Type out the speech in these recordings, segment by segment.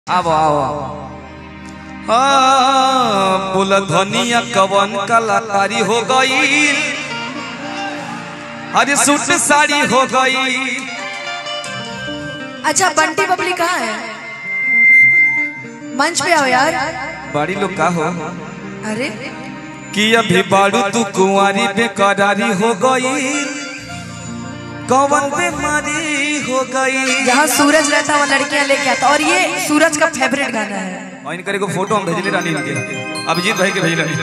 आवो आवो हाँ बोला धनिया कवन कलाकारी हो गई अरे सूट साड़ी हो गई अच्छा बंटी बबली कहाँ है मंच पे आओ यार बड़ी लोग का हो अरे कि अभी बाड़ू तू कुंवारी बेकरारी हो गई कवन बीमारी हो गई यहाँ सूरज रहता वो लड़कियां लेके आता और ये सूरज का फेवरेट गाना है और इनकर एगो फोटो हम भेजले रानी के अभिजीत भाई के भेजले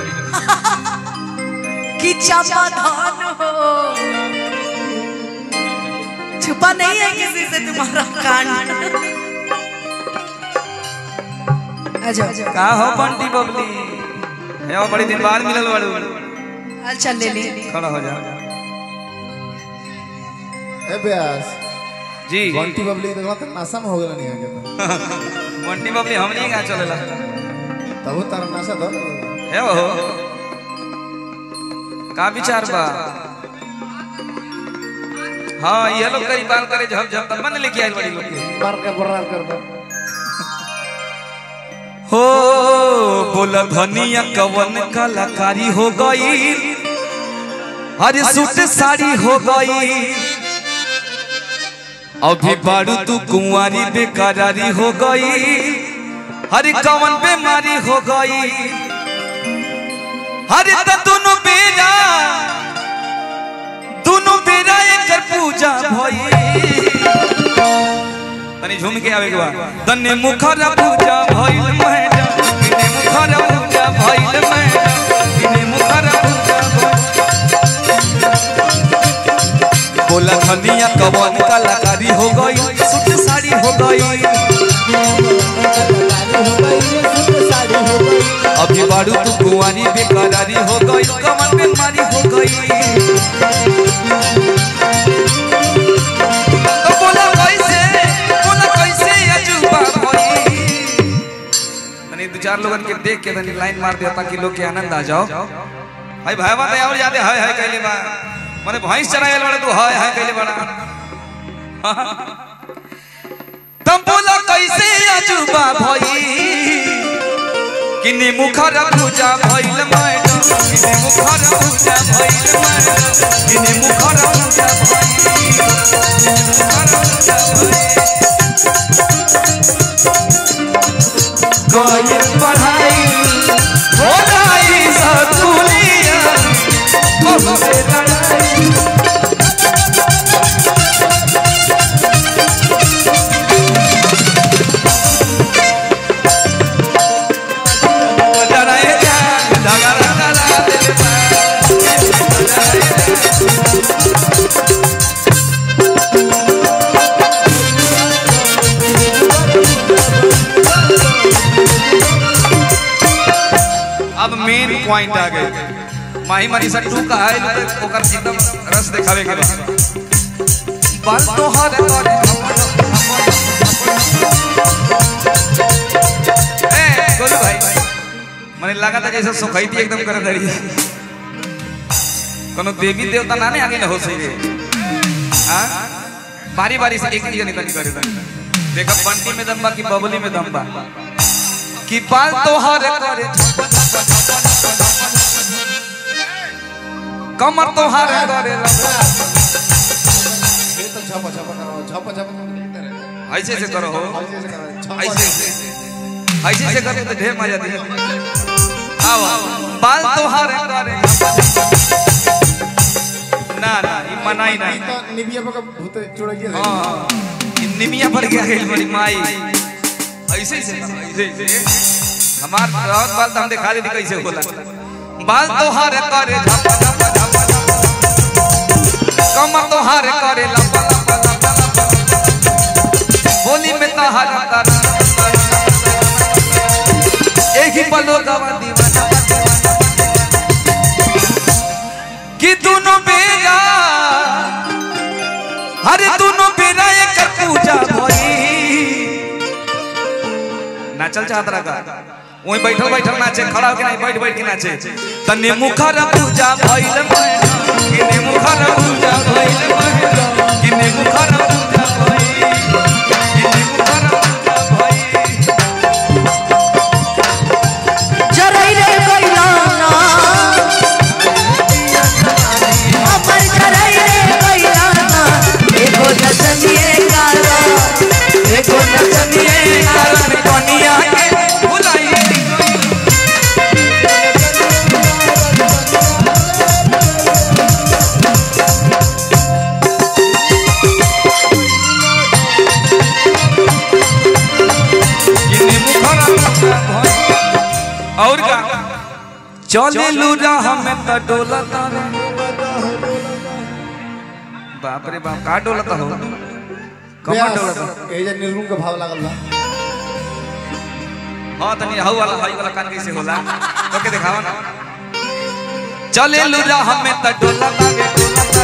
कि चमाधान हो छुपा नहीं है किसी से तुम्हारा कांड अच्छा का हो बंटी बबली है वो बड़ी दिन बाद मिलल बाड़ू हाल चल ले ली खड़ा हो जा ए ब्यास जी बंटी बबली देखला त नशा में हो गेल नहीं आगे तो बंटी बबली हमनी का चलेला तब तार नशा दो है वो का विचार बा हाँ ये लोग कई बार करे झप झप तब मन लेके आइल बड़ी लोग के मार के बर्रार कर दो हो बोला धनिया कवन कलाकारी हो गई अरे सूट साड़ी हो गई अभी बारू तू कुंवारी बेकरारी हो गई अरे कवन बीमारी हो गई अरे त दोनों बेरा दोनों बेरा एकर पूजा भई तनी झूम के आवे के बा तने मुखरा पूजा भइल मैडम तने मुखरा पूजा भइल मैडम तने मुखरा पूजा भइल। बोला धनिया कवन कलाकारी हो गई सूट साड़ी हो गई अभी बारू तू कुंवारी बेकरारी हो गई कमर बीमारी हो गई तो बोला कैसे बोला कैसे अजूबा भई तनी दो चार लोगन के देख के तनी लाइन मार दिया ताकि लोग के आनंद आ जाओ भाई भाई बात और जाते हाय हाय कहले बा माने भैंस चरायल बड़ा तू हाय हाय कहले बड़ा तुम बोला कैसे अजूबा भई किने मुखर पूजा भइल मैडम किने मुखर पूजा भइल मैडम किने मुखर पूजा भइल गइल पढ़ाई हो जाई सतुलिया बहुते लड़ाई लड़ाई जा झगड़ा लड़ा दिल बा अब मेन पॉइंट आ गए माही मारी सा टू का है तो ओकर एकदम रस दिखावे के बा बाल तो हर करे ए गोलू भाई मने लगा था जैसे सुखैती एकदम कर दरी कोनो देवी देवता ना ने आगे न हो सही रे हां बारी बारी से एक जनी तनी करे तनी देखा बंटी में दम बा कि बबली में दम बा कि बाल तोहर करे कमर तोहर करे ये तो छापा छापा करो छापा छापा करते रहे ऐसे से करो हो ऐसे ऐसे करो छापा ऐसे से ऐसे से करो तो ढेर मजा दे आओ बाल तोहर करे ना ना ई मनाई ना ई तो निबिया पर भूत चुड़ गया हाँ ई निमिया पर गया है बड़ी माई ऐसे से ऐसे से हमार बहुत बाल तो हम दिखा देती कैसे होला बाल तोहर करे झप झप झप झप कमर तोहर करे लप लप लप लप होली में तोहर कर एक ही पलो दवा दीवाना कि दोनों बेरा अरे दोनों बेरा एक पूजा भई नाचल चाहत रहा का वही बैठल बैठल नाचे खड़ा होके नहीं बैठ बैठ के नाचे तने मुखर पूजा भइल मैडम किने मुखर पूजा भइल मैडम किने मुखर पूजा भइल किने मुखर पूजा भइल पूजा भइल और का चले लूरा हमें त डोलता रे बाप रे बाप का डोलता हो कमर डोलता ए जे निर्गुण के भाव लागल बा हाँ तनी हऊ वाला हई वाला कान कैसे होला तो के दिखावा ना चले लूरा हमें त डोलता रे डोलता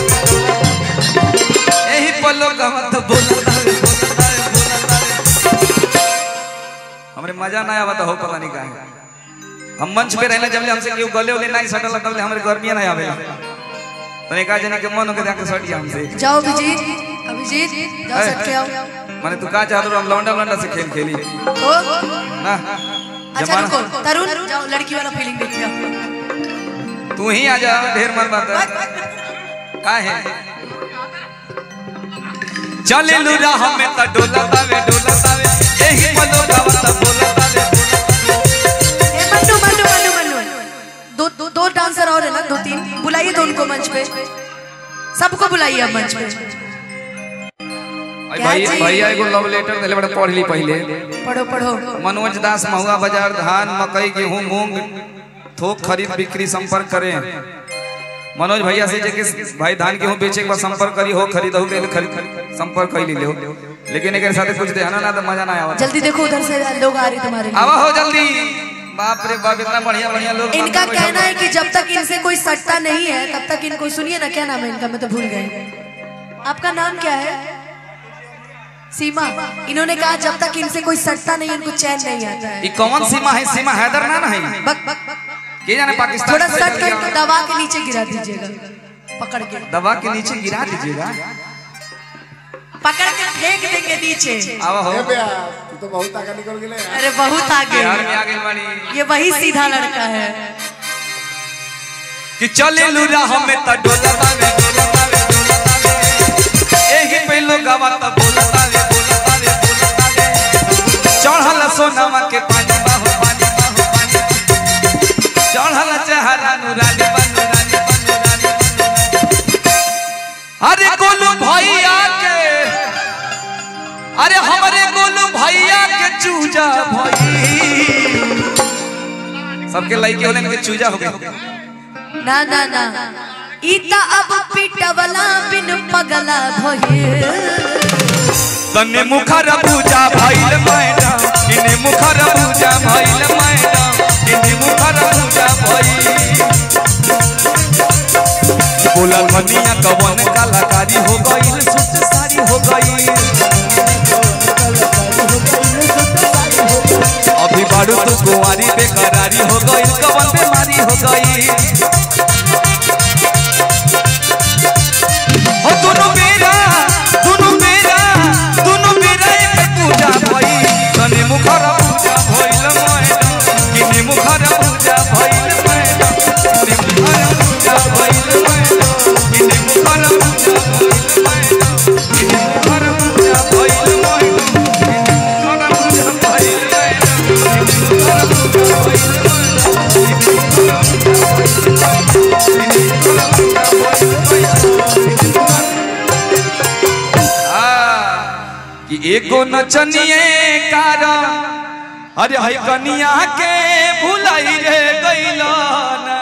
रे एही पलो गमत बोलता रे बोलता रे बोलता रे हमरे मजा ना आवत हो पता नहीं काहे हम मंच पे रहने जब हमसे केहू गले उले नहीं सटल लगल हमरे गर्मियां नहीं आवेला तो एक जने के मन हो के जाके सट जा हमसे जाओ अभिजीत अभिजीत जाओ ए, सट के आओ माने तू का चाहत रहो हम लौंडा लौंडा से खेल खेली तो ना अच्छा रुको तरुण जाओ लड़की वाला फीलिंग देखिए तू ही आ जा ढेर मन बात है का है चले लूरा हमें त डोलता वे डोलता वे एही पलो गावत बोलता वे ए, मन्नू मन्नू मन्नू मन्नू दो दो दो डांसर और है ना दो तीन बुलाइए दो उनको मंच पे सबको बुलाइए अब मंच पे अरे क्या भैया जी? भैया एगो लव लेटर देले बड़े पढ़ ली पहले पढ़ो पढ़ो मनोज दास महुआ बाजार धान मकई गेहूं मूंग थोक खरीद बिक्री संपर्क करें मनोज भैया से जेके भाई धान गेहूं बेचे के बाद संपर्क करी हो खरीद हो गेल खरीद संपर्क कर ली लो लेकिन एक साथ कुछ देना ना तो मजा ना आवा जल्दी देखो उधर से लोग आ रहे तुम्हारे लिए आवा हो जल्दी बाप रे बाप इतना बढ़िया बढ़िया लोग इनका कहना है कि जब तक इनसे कोई सटता नहीं है तब तक इनको सुनिए ना क्या नाम है इनका मैं तो भूल गई आपका नाम क्या है सीमा इन्होंने कहा जब तक इनसे कोई सटता नहीं इनको चैन नहीं आता है ये कौन सीमा है सीमा हैदर ना है बक बक के जाने पाकिस्तान थोड़ा से सट कोई कर दबा के नीचे गिरा दीजिएगा पकड़ के दबा के नीचे गिरा दीजिएगा पकड़ के फेंक देंगे नीचे आवा हो ए बेया तू तो बहुत आगे निकल गेले यार। अरे बहुत आगे बिहार में आ गई बानी ये वही सीधा लड़का है कि चले लूरा हमें त डोलता वे डोलता वे डोलता वे एही पे लोगवा त बोलता वे बोलता वे बोलता वे चढ़ल सोनामा के पानी बाहो पानी बाहो पानी चढ़ल चेहरा नुरानी बनु रानी बनु रानी बनु रानी। अरे गोलू भैया के अरे हमारे गोलू भैया के चूजा भई सबके लइके होले के चूजा हो गए ना ना ना इता अब पिटवला बिन पगला भइल तने मुखर पूजा भइल मैडम इने मुखर पूजा भइल मैडम इने मुखर पूजा भइल बोला मनिया कवन कलाकारी हो गइल सुत सारी हो गइल अभी बारू तू कुंवारी बेकरारी हो गइल कवन बीमारी हो गइल हो दोनों मेरा दोनों मेरा दोनों मेरा एक पूजा भई तने मुखर पूजा भइल मैडम किने मुखर पूजा भइल मैडम किने मुखर पूजा भइल मैडम किने मुखर पूजा भइल मैडम किने मुखर पूजा भइल मैडम किने मुखर पूजा भइल मैडम किने मुखर पूजा भइल मैडम किने मुखर पूजा भइल मैडम किने मुखर पूजा भइल मैडम कि एगो नचनिए कारण अरे हई कनिया के भुलाई रे गइल